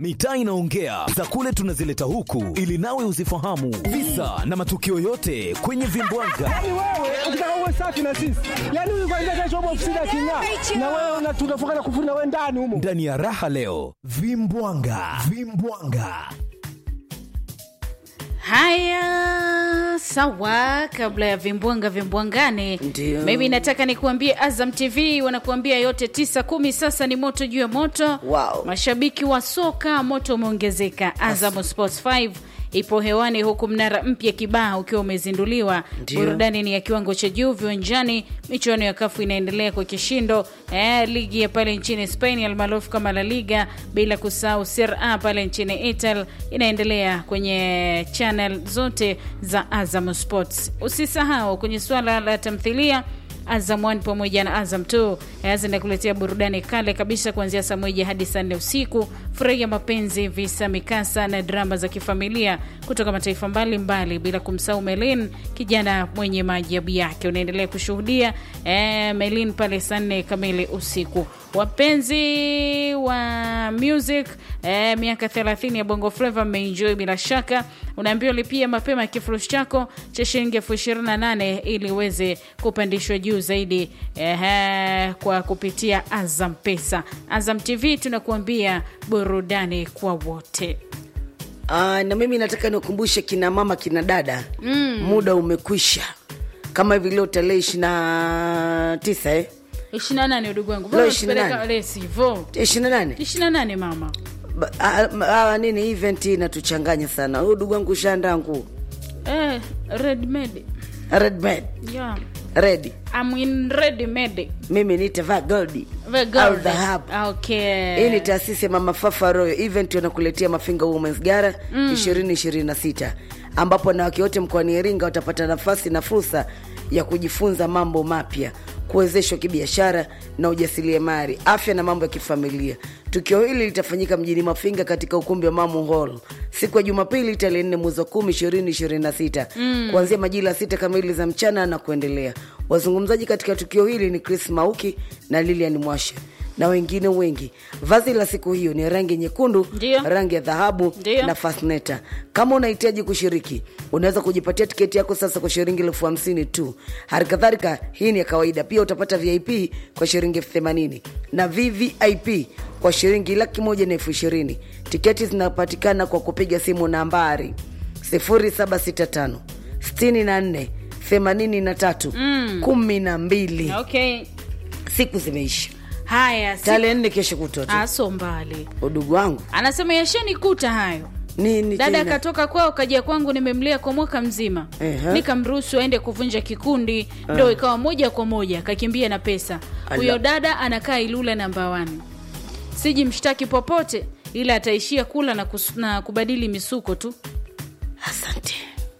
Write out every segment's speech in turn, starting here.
mitaa inaongea, za kule tunazileta huku ili nawe uzifahamu visa na matukio yote kwenye vimbwanga. Yaani wewe ukitaka uwe safi na sisi, yaani huyu kwanza kesho upo ofisini aking'aa, na wewe una- tunafunga na kufuri na wewe ndani humo. Ndani ya raha leo, vimbwanga, vimbwanga. Haya, sawa. Kabla ya vimbwanga vimbwangane, Ndio. mimi nataka nikuambie Azam TV wanakuambia yote tisa kumi. Sasa ni moto juu ya moto. Wow. Mashabiki wa soka, moto umeongezeka. Azam Sports 5 ipo hewani huku mnara mpya Kibaha ukiwa umezinduliwa. Ndio. Burudani ni ya kiwango cha juu viwanjani. Michuano ya kafu inaendelea kwa kishindo. Eh, ligi ya pale nchini Spain almaarufu kama La Liga, bila kusahau Serie A pale nchini Italy inaendelea kwenye channel zote za Azam Sports. Usisahau kwenye swala la tamthilia Azam 1 pamoja na Azam 2 eh, zinakuletea burudani kale kabisa kuanzia saa moja hadi saa nne usiku. Furahia mapenzi, visa, mikasa na drama za kifamilia kutoka mataifa mbalimbali, bila kumsahau Melin, kijana mwenye maajabu yake. Unaendelea kushuhudia eh, Melin pale saa nne kamili usiku. Wapenzi wa music eh, miaka 30 ya Bongo Flava mmeenjoy bila shaka. Unaambiwa lipia mapema kifurushi chako cha shilingi elfu ishirini na nane ili uweze kupandishwa juu zaidi eh, kwa kupitia Azam Pesa. Azam TV tunakuambia burudani kwa wote. Ah, na mimi nataka nikumbushe kina mama kina dada mm. muda umekwisha kama hivi leo tarehe ishiri na tisa eh? 28 udugu wangu, Leo Mbona usipeleka 28? lesi vo ishiri na nane 28 mama Ba- ah, ah, ah, nini event hii inatuchanganya sana huyu ndugu wangu ushaandaa nguo eh, red made red made yeah. red I'm in red made mimi nitavaa goldi Very good. au dhahabu Okay. hii ni taasisi ya mama fafa royo event wanakuletea mafinga womens gara ishirini ishirini na sita ambapo wanawake wote mkoani iringa watapata nafasi na fursa ya kujifunza mambo mapya kuwezeshwa kibiashara na ujasiriamali afya na mambo ya kifamilia tukio hili litafanyika mjini mafinga katika ukumbi wa mamu hall siku ya jumapili tarehe nne mwezi wa kumi ishirini ishirini na sita kuanzia majira ya sita kamili za mchana na kuendelea wazungumzaji katika tukio hili ni chris mauki na lilian mwashe na wengine wengi. Vazi la siku hiyo ni rangi nyekundu, Ndio. rangi ya dhahabu Ndio. na fasneta. Kama unahitaji kushiriki, unaweza kujipatia tiketi yako sasa kwa shilingi elfu hamsini tu. Hali kadhalika, hii ni ya kawaida. Pia utapata VIP kwa shilingi elfu themanini na VVIP kwa shilingi laki moja na elfu ishirini. Tiketi zinapatikana kwa kupiga simu nambari 0765 64 83 12. Okay. Siku zimeisha, Haya, si- tarehe nne kesho kutwa tu. aso mbali. udugu wangu Anasema yashanikuta hayo. nini Dada tena? akatoka kwao kaja kwangu, nimemlea kwa mwaka mzima, Ehe. nikamruhusu aende kuvunja kikundi, ndo ikawa moja kwa moja kakimbia na pesa. Ala. Huyo dada anakaa Ilula namba 1. Siji mshtaki popote, ila ataishia kula na, kus, na kubadili misuko tu. asante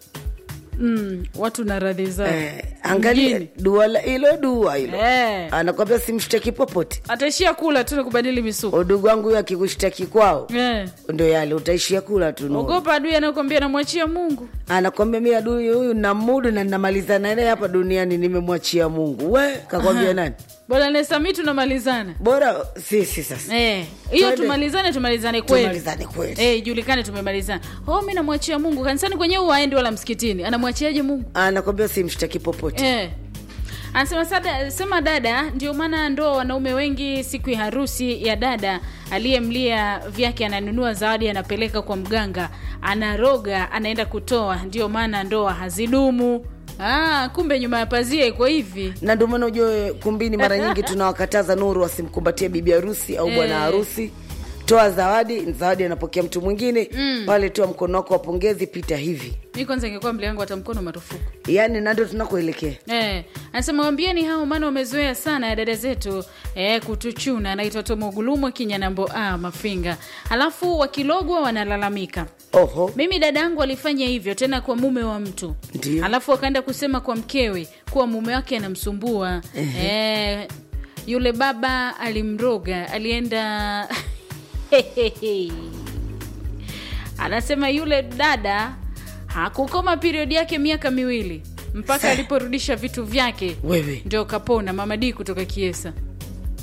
Mm, watu na radhi zao eh, angalia Mjini. dua la- hilo dua hilo Eh. anakwambia simshtaki popote ataishia kula tu na kubadili misuko udugu wangu huyo akikushtaki kwao eh. ndo yale utaishia kula tu Nuru. Ogopa adui anakwambia namwachia Mungu. anakwambia mi adui huyu namudu na namalizana naye hapa duniani nimemwachia mungu we kakwambia nani Bwana Nesami tunamalizana. bora sisi sasa Eh, hiyo Twende. tumalizane tumalizane kweli. tumalizane kweli Eh, ijulikane tumemalizana. Oh, mimi namwachia Mungu. Kanisani kwenyewe waendi wala msikitini. Anamwachiaje Mungu? anakwambia simshtaki popote Eh. Anasema sada, sema dada, ndio maana ndoa wanaume wengi siku ya harusi ya dada aliyemlia vyake ananunua zawadi anapeleka kwa mganga, anaroga, anaenda kutoa, ndio maana ndoa hazidumu. Ah, kumbe nyuma ya pazia iko hivi. na ndio maana ujue kumbini mara nyingi tunawakataza nuru wasimkumbatie bibi harusi au bwana Eh. harusi toa zawadi zawadi anapokea mtu mwingine pale toa mkono wako wa pongezi pita hivi Mi kwanza ingekuwa mbele yangu hata mkono marufuku. yaani na ndio tunakoelekea Eh, anasema waambieni hao maana wamezoea sana ya dada zetu eh, kutuchuna. Anaitwa Tomogulumo Kinyanambo a Mafinga, halafu wakilogwa wanalalamika. oho Mimi dada yangu alifanya hivyo tena kwa mume wa mtu, Ndio. halafu akaenda kusema kwa mkewe kuwa mume wake anamsumbua. Eh, yule baba alimroga, alienda anasema yule dada hakukoma periodi yake miaka miwili mpaka Sa- aliporudisha vitu vyake wewe ndio kapona. Mama D kutoka Kiesa.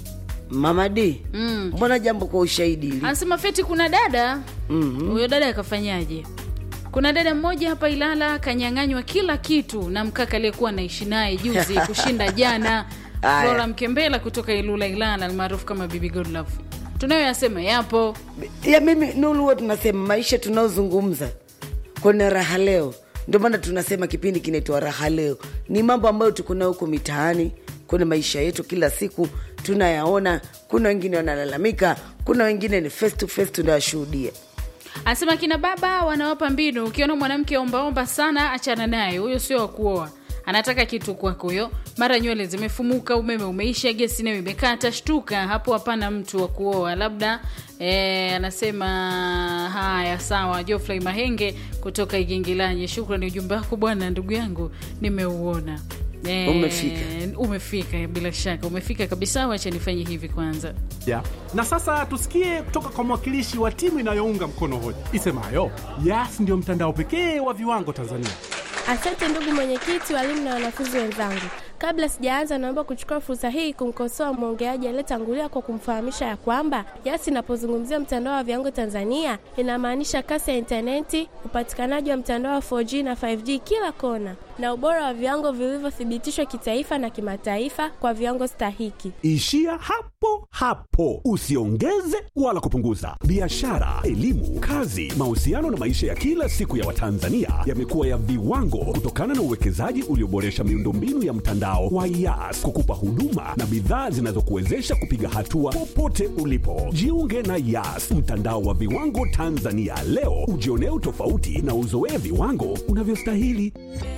mama d Mm. mbona jambo kwa ushahidi hili anasema feti kuna dada Mhm. huyo dada akafanyaje kuna dada mmoja hapa ilala kanyang'anywa kila kitu na mkaka aliyekuwa anaishi naye juzi kushinda jana Aya. flora mkembela kutoka ilula ilala almaarufu kama bibi godlove tunayoyasema yapo ya mimi nulu huwa tunasema maisha tunaozungumza kwenye raha leo ndio maana tunasema kipindi kinaitwa raha leo ni mambo ambayo tuko nayo huko mitaani kwenye maisha yetu kila siku tunayaona kuna wengine wanalalamika kuna wengine ni face to face tunayashuhudia anasema kina baba wanawapa mbinu ukiona mwanamke ombaomba sana achana naye huyo sio wa kuoa anataka kitu kwako huyo mara nywele zimefumuka umeme umeisha gesi nayo imekata shtuka hapo hapana mtu wa kuoa labda eh, anasema haya sawa jofrey mahenge kutoka igingilanye shukrani ujumbe wako bwana ndugu yangu nimeuona Eh, Umefika. umefika bila shaka umefika kabisa wacha nifanye hivi kwanza ya. Na sasa tusikie kutoka kwa mwakilishi wa timu inayounga mkono hoja isemayo Yas ndio mtandao pekee wa viwango Tanzania. Asante ndugu mwenyekiti, walimu na wanafunzi wenzangu. Kabla sijaanza, naomba kuchukua fursa hii kumkosoa mwongeaji aliyetangulia kwa kumfahamisha ya kwamba Yas inapozungumzia mtandao wa viwango Tanzania inamaanisha kasi ya intaneti, upatikanaji wa mtandao wa 4G na 5G kila kona, na ubora wa viwango vilivyothibitishwa kitaifa na kimataifa kwa viwango stahiki. Ishia hapo hapo, usiongeze wala kupunguza. Biashara, elimu, kazi, mahusiano na maisha ya kila siku ya Watanzania yamekuwa ya viwango kutokana na uwekezaji ulioboresha miundombinu ya mtandao wa Yas kukupa huduma na bidhaa zinazokuwezesha kupiga hatua popote ulipo. Jiunge na Yas, mtandao wa viwango Tanzania leo, ujionee utofauti na uzoee viwango unavyostahili.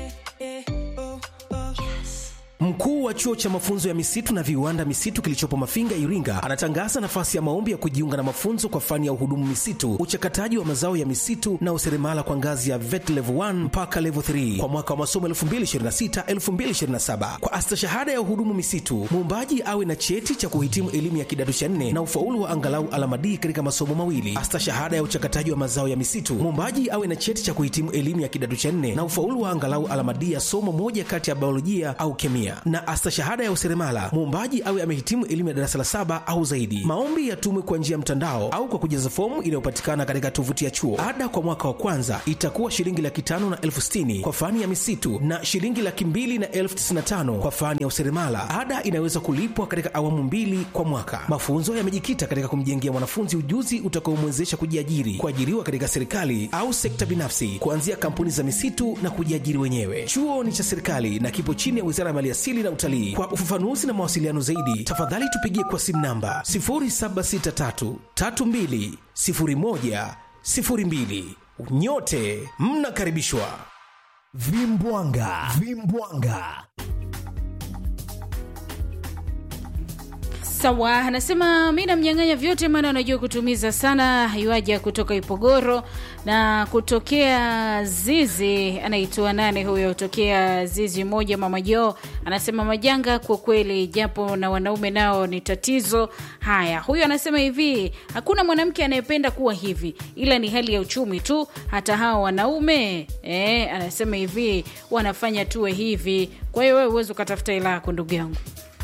Mkuu wa chuo cha mafunzo ya misitu na viwanda misitu kilichopo Mafinga, Iringa, anatangaza nafasi ya maombi ya kujiunga na mafunzo kwa fani ya uhudumu misitu, uchakataji wa mazao ya misitu na useremala kwa ngazi ya VET level 1 mpaka level 3 kwa mwaka wa masomo 2026-2027. Kwa astashahada ya uhudumu misitu, muombaji awe na cheti cha kuhitimu elimu ya kidato cha nne na ufaulu wa angalau alama D katika masomo mawili. Astashahada ya uchakataji wa mazao ya misitu, muombaji awe na cheti cha kuhitimu elimu ya kidato cha nne na ufaulu wa angalau alama D ya somo moja kati ya biolojia au kemia na astashahada ya useremala muombaji awe amehitimu elimu ya darasa la saba au zaidi. Maombi yatumwe kwa njia ya mtandao au kwa kujaza fomu inayopatikana katika tovuti ya chuo. Ada kwa mwaka wa kwanza itakuwa shilingi laki tano na elfu sitini kwa fani ya misitu na shilingi laki mbili na elfu tisini na tano kwa fani ya useremala. Ada inaweza kulipwa katika awamu mbili kwa mwaka. Mafunzo yamejikita katika kumjengea mwanafunzi ujuzi utakaomwezesha kujiajiri, kuajiriwa katika serikali au sekta binafsi, kuanzia kampuni za misitu na kujiajiri wenyewe. Chuo ni cha serikali na kipo chini ya Wizara ya Maliasili na Utalii. Kwa ufafanuzi na mawasiliano zaidi, tafadhali tupigie kwa simu namba 0763320102. Nyote mnakaribishwa. Vimbwanga, vimbwanga. sawa anasema mi namnyang'anya vyote maana anajua kutumiza sana iwaja kutoka ipogoro na kutokea zizi anaitwa nane huyo kutokea zizi moja mama joo anasema majanga kwa kweli japo na wanaume nao ni tatizo haya huyo anasema hivi hakuna mwanamke anayependa kuwa hivi ila ni hali ya uchumi tu hata hawa wanaume eh, anasema hivi wanafanya tuwe hivi kwa hiyo wewe uwezi ukatafuta hela yako ndugu yangu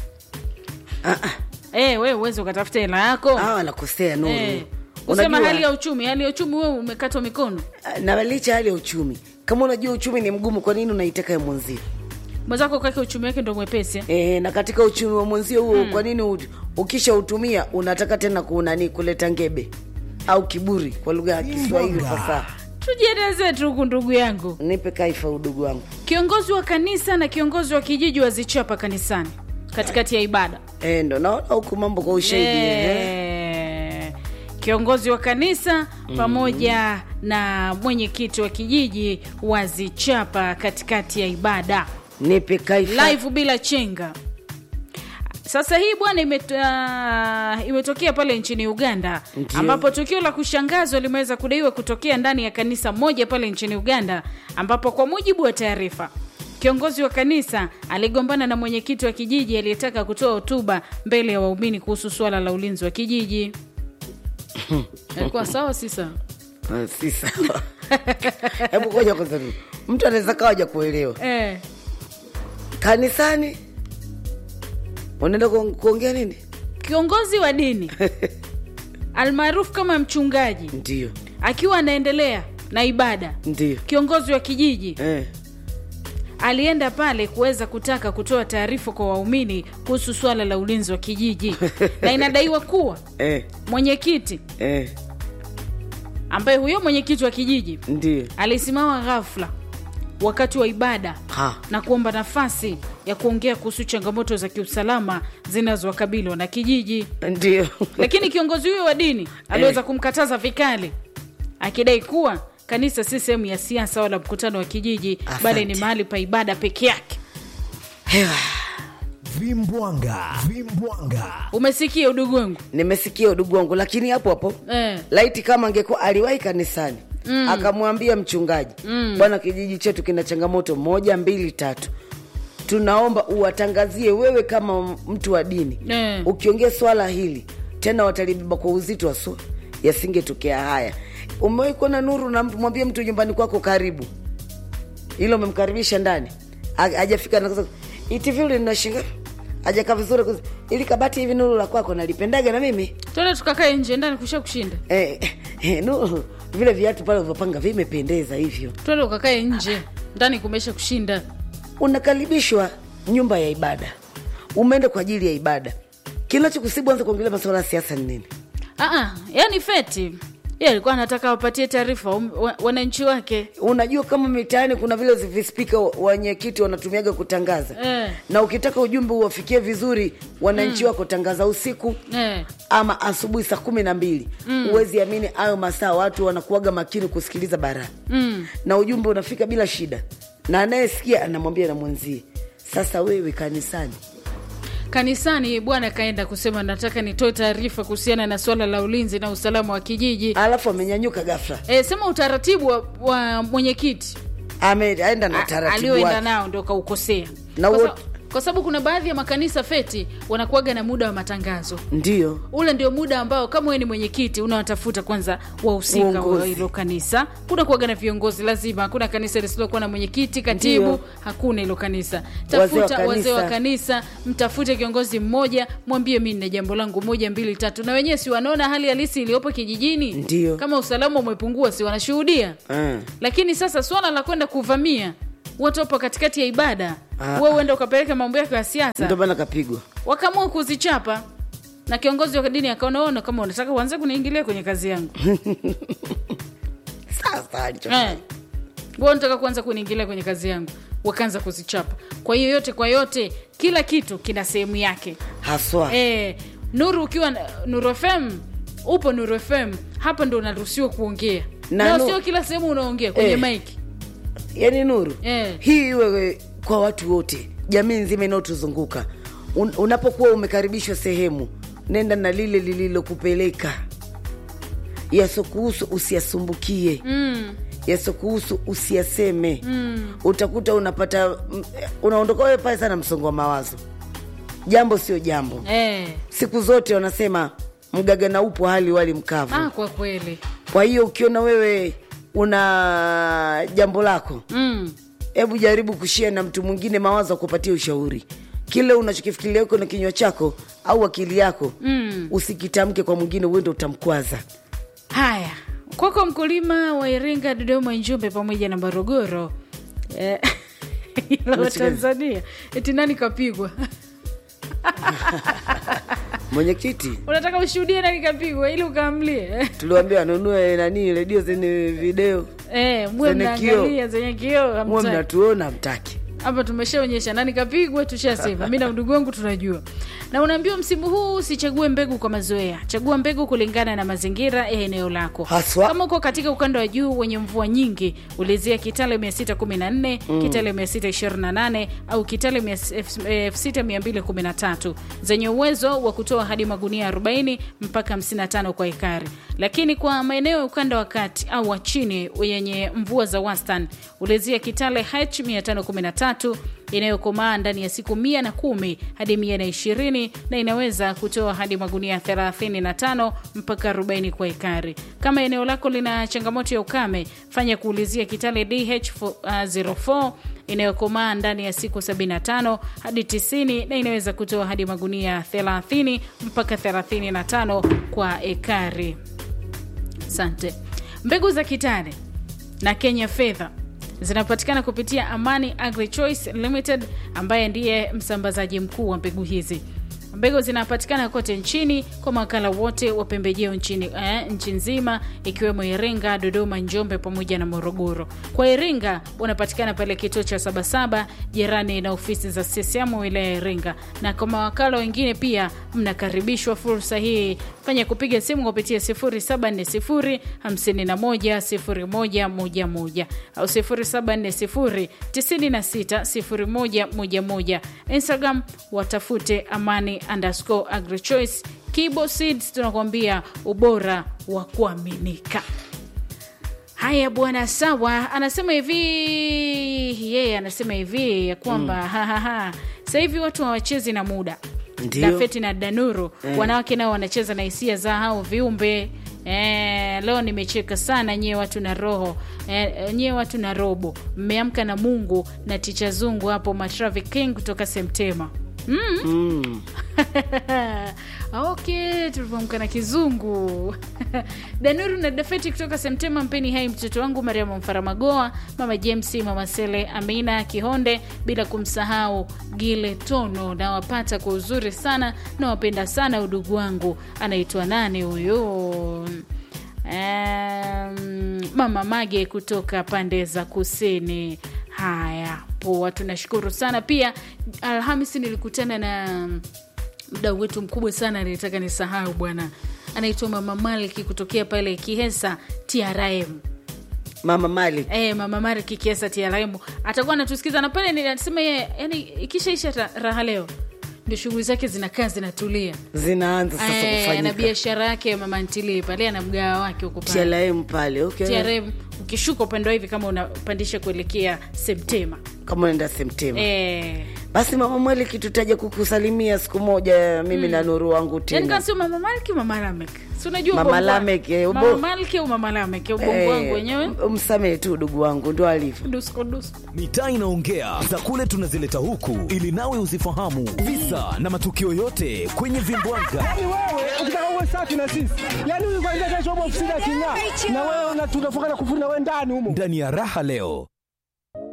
Eh, wewe uwezi ukatafuta hela yako hawa wanakosea nuru Eh, usema Unajua- hali ya uchumi hali ya uchumi wewe umekatwa mikono na licha hali ya uchumi kama unajua uchumi ni mgumu kwa nini unaitaka ya mwenzio mwenzako kake uchumi wake ndo mwepesi eh? e, na katika uchumi wa mwenzio huo kwa nini u- ukisha utumia unataka tena kunani kuleta ngebe au kiburi kwa lugha ya kiswahili fasaha tujieleze tu huku ndugu yangu nipe kaifa udugu wangu kiongozi wa kanisa na kiongozi wa kijiji wazichapa kanisani katikati ya ibada e, ndo naona huku mambo kwa ushahidi eh. Eh, kiongozi wa kanisa pamoja na mwenyekiti wa kijiji wazichapa katikati ya ibada nipe kaifa live bila chenga sasa hii bwana imet, uh, imetokea pale nchini uganda Ndio. ambapo tukio la kushangazwa limeweza kudaiwa kutokea ndani ya kanisa moja pale nchini uganda ambapo kwa mujibu wa taarifa kiongozi wa kanisa aligombana na mwenyekiti wa kijiji aliyetaka kutoa hotuba mbele ya waumini kuhusu suala la ulinzi wa kijiji alikuwa sawa si sawa Ah, si sawa hebu koja kwanza tu mtu anaweza kawa ja kuelewa eh, kanisani unaenda ku- kuongea nini kiongozi wa dini almaarufu kama mchungaji ndio akiwa anaendelea na ibada ndio kiongozi wa kijiji eh. alienda pale kuweza kutaka kutoa taarifa kwa waumini kuhusu swala la ulinzi wa kijiji na inadaiwa kuwa Eh. mwenyekiti Eh. ambaye huyo mwenyekiti wa kijiji ndio alisimama ghafla wakati wa ibada Ha. na kuomba nafasi ya kuongea kuhusu changamoto za kiusalama zinazowakabili wana kijiji ndio lakini kiongozi huyo wa dini aliweza kumkataza vikali akidai kuwa kanisa si sehemu ya siasa wala mkutano wa kijiji Asante. bali ni mahali pa ibada peke yake vimbwanga vimbwanga umesikia udugu wangu nimesikia udugu wangu lakini hapo hapo eh. laiti kama angekuwa aliwahi kanisani mm. akamwambia mchungaji mm. bwana kijiji chetu kina changamoto moja mbili tatu tunaomba uwatangazie wewe kama mtu wa dini Eh. ukiongea swala hili tena watalibeba kwa uzito waso yasingetokea haya umewahi kuona nuru na mtu mwambie mtu nyumbani kwako karibu ilo umemkaribisha ndani Ha- hajafika na kusema, iti vile linashinga hajakaa vizuri kus- ili kabati hivi nuru la kwako nalipendaga na mimi tuende tukakae nje ndani kusha kushinda eh, eh, nuru vile viatu pale ulivyopanga vimependeza hivyo twende ukakae nje ndani kumesha kushinda unakaribishwa nyumba ya ibada umeenda kwa ajili ya ibada kinachokusibu anza kuongelea masuala ya siasa ni nini Aa, yani feti ye alikuwa anataka wapatie taarifa um, wa- wananchi wake unajua kama mitaani kuna vile vispika wenyekiti wanatumiaga kutangaza Eh. na ukitaka ujumbe uwafikie vizuri wananchi wako tangaza usiku eh. ama asubuhi saa kumi na mbili huwezi amini hayo masaa watu wanakuaga makini kusikiliza bara mm. na ujumbe unafika bila shida na anayesikia anamwambia na mwenzie sasa wewe kanisani kanisani bwana kaenda kusema nataka nitoe taarifa kuhusiana na swala la ulinzi na usalama wa kijiji alafu amenyanyuka gafla e, sema utaratibu wa, wa mwenyekiti ameenda na a- taratibu alioenda wake nao ndo kaukosea Na kwa, sa, wote- kwa sababu kuna baadhi ya makanisa feti wanakuaga na muda wa matangazo ndio ule ndio muda ambao kama wewe ni mwenyekiti unawatafuta kwanza wahusika wa Uongozi. hilo kanisa kuna kuaga na viongozi lazima hakuna kanisa lisilokuwa na mwenyekiti katibu Ndio. hakuna hilo kanisa Wazee wa tafuta wazee wa kanisa. kanisa mtafute kiongozi mmoja mwambie mi nina jambo langu moja mbili tatu na wenyewe si wanaona hali halisi iliyopo kijijini Ndio. kama usalama umepungua si wanashuhudia Mm. lakini sasa swala la kwenda kuvamia watu wapo katikati ya ibada Ah. we uenda ukapeleka mambo yako ya siasa ndio maana kapigwa wakaamua kuzichapa na kiongozi wa dini akaona ona kama unataka uanze kuniingilia kwenye kazi yangu sasa alicho eh. wewe unataka kuanza kuniingilia kwenye kazi yangu wakaanza kuzichapa kwa hiyo yote kwa yote kila kitu kina sehemu yake haswa eh, nuru ukiwa na- nuru fm upo nuru fm hapa ndo unaruhusiwa kuongea Na na Nu- sio kila sehemu unaongea kwenye Eh. maiki yani nuru Eh. hii iwe kwa watu wote jamii nzima inayotuzunguka Un, unapokuwa umekaribishwa sehemu nenda na lile lililokupeleka yasokuhusu usiyasumbukie mm. yasokuhusu usiyaseme mm. utakuta unapata mm, unaondoka wewe pale sana msongo wa mawazo jambo sio jambo eh. siku zote wanasema mgaga na upo hali wali mkavu ah, kwa kweli kwa hiyo ukiona wewe una jambo lako mm. hebu jaribu kushia na mtu mwingine mawazo akupatia ushauri kile unachokifikiria uko na kinywa chako au akili yako mm. usikitamke kwa mwingine uende utamkwaza haya kwako mkulima wa iringa dodoma njumbe pamoja na morogoro eh, ila wa tanzania eti nani kapigwa mwenyekiti unataka ushuhudie nani kapigwa ili ukaamlie tuliwambia anunue nani redio zenye video eh, muwe Zenye kioo. mnaangalia zenye kioo muwe hamtaki. mnatuona mtaki hapa tumeshaonyesha nani kapigwa tushasema mi na ndugu wangu tunajua na unaambiwa msimu huu usichague mbegu kwa mazoea chagua mbegu kulingana na mazingira ya eneo lako Haswa. kama uko katika ukanda wa juu wenye mvua nyingi ulizia kitale 614 mm. kitale 628 au kitale 6213 zenye uwezo wa kutoa hadi magunia 40 mpaka 55 kwa ekari lakini kwa maeneo ya ukanda wa kati au wa chini yenye mvua za wastan ulizia kitale h 513 inayokomaa ndani ya siku mia na kumi hadi mia na ishirini na inaweza kutoa hadi magunia 35 mpaka 40 kwa ekari kama eneo lako lina changamoto ya ukame fanya kuulizia kitale dh 04 inayokomaa ndani ya siku 75 hadi 90 na inaweza kutoa hadi magunia 30 mpaka 35 kwa ekari. Asante. Mbegu za kitani na Kenya Fedha zinapatikana kupitia Amani Agri Choice Limited ambaye ndiye msambazaji mkuu wa mbegu hizi. Mbegu zinapatikana kote nchini kwa mawakala wote wa pembejeo nchini eh, nchi nzima ikiwemo Iringa, Dodoma, Njombe pamoja na Morogoro. Kwa Iringa unapatikana pale kituo cha Sabasaba jirani na ofisi za CCM wilaya ya Iringa, na kwa mawakala wengine pia mnakaribishwa fursa hii, fanya kupiga simu kupitia 0740 51 0111 au 0740 96 0111. Instagram watafute amani underscore agrichoice. Kibo Seeds tunakuambia ubora wa kuaminika. Haya bwana, sawa. Anasema hivi yeye, yeah, anasema hivi ya kwamba mm. hahaha, sasa hivi watu hawachezi na muda Ndio. Dafeti na Danuru wanawake nao wanacheza na hisia za hao viumbe. Eh, leo nimecheka sana nyie watu na roho eh, nyie watu na robo mmeamka na Mungu na ticha zungu hapo Matraffic King kutoka Semtema mm. okay tulivyoamka na kizungu danuru na dafeti kutoka semtema mpeni hai mtoto wangu mariamu mfaramagoa mama james mama sele amina kihonde bila kumsahau gile tono nawapata kwa uzuri sana nawapenda sana udugu wangu anaitwa nane huyo um, mama mage kutoka pande za kusini haya poa tunashukuru sana pia alhamisi nilikutana na mdau wetu mkubwa sana nilitaka nisahau bwana anaitwa mama maliki kutokea pale kihesa trm mama mali e, mama maliki kihesa trm atakuwa anatusikiza na pale nilisema ye yani ikishaisha ra- raha leo ndio shughuli zake zinakaa zinatulia zinaanza sasa Eh, na kufanyika biashara yake mama ntilie pale ana mgawa wake huko pale TLM pale okay. trm ukishuka upande wa hivi kama unapandisha kuelekea septema kama unaenda Semtema e, basi mama mweli kitutaja kukusalimia siku moja mimi na nuru wangu yani tena kama sio mama malki mama lamek si unajua Mama ubongo wa- Lamek, eh, ubo- mama malki au mama lamek ubongo wangu wenyewe msamehe tu ndugu wangu ndo alivyo dusko dusko mitaa inaongea za kule tunazileta huku ili nawe uzifahamu visa na matukio yote kwenye vimbwaga Yaani wewe ukitaka uwe safi na sisi, yaani huyu kwanza kesho upo ofisini aking'aa, na wewe una- tunafunga na kufuri na wewe ndani humo. ndani ya raha leo